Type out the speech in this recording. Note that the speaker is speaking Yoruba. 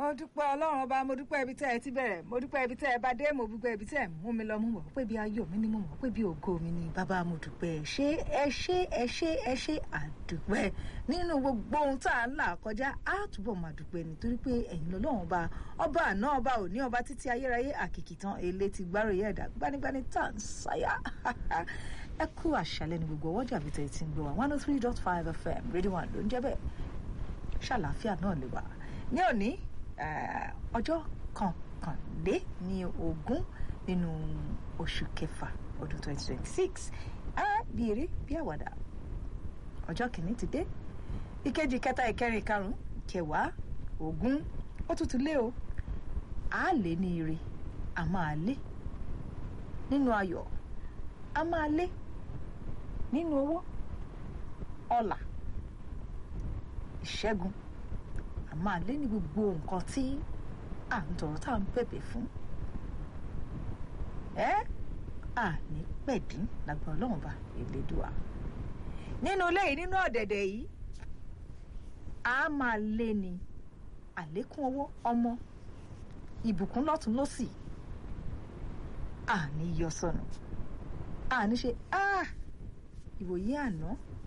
mo dúpẹ́ ọlọ́run ọba mo dúpẹ́ ibi tẹ́ ẹ ti bẹ̀rẹ̀ mo dúpẹ́ ibi tẹ́ ẹ bá dé mo dúpẹ́ ibi tẹ́ ẹ mú mi lọ mo mọ̀ pé bí ayọ̀ mi ni mo mọ̀ pé bí ògo mi ni bàbá mo dúpẹ́ ṣé ẹ ṣé ẹ ṣé ẹ ṣé àdúpẹ́ nínú gbogbo ohun tá à ń là kọjá á túbọ̀ máa dúpẹ́ nítorí pé ẹ̀yin lọ́lọ́run ọba ọba àná ọba òní ọba títí ayérayé àkìkìtàn èlé ti gbáròyé ẹ̀dá gbanigbani tá à ń sáyà ẹ kú àṣálẹ́ ní gbogbo ọwọ́jà bí tẹ̀ ti ń gbé wa one oh three dot five fm rédíò one ló ń jẹ́ bẹ́ẹ̀ ṣàlàáfíà náà lè wà ní òní ọjọ́ kọkànlé ní ogún nínú oṣù kẹfà ọdún twenty twenty six á bí eré bí àwàdà ọjọ́ kìíní ti dé ìkejì kẹta ìkẹrin ìkarùn kẹwàá ogún ó tún ti lé o á lé ní ire a máa lé nínú ayọ̀ a máa lé nínú owó ọlà ìṣẹ́gun a máa lé ní gbogbo nǹkan tí à ń tọrọ tá à ń bẹ̀bẹ̀ fún ẹ à ní pẹ̀dín lágbà ọlọ́run bá Elédùà nínú ilé yìí nínú ọ̀dẹ̀dẹ̀ yìí a máa lé ní àlékún owó ọmọ ìbùkún lọ́tún lọ́sì à ní yọ sọnù à ní ṣe ìwòye àná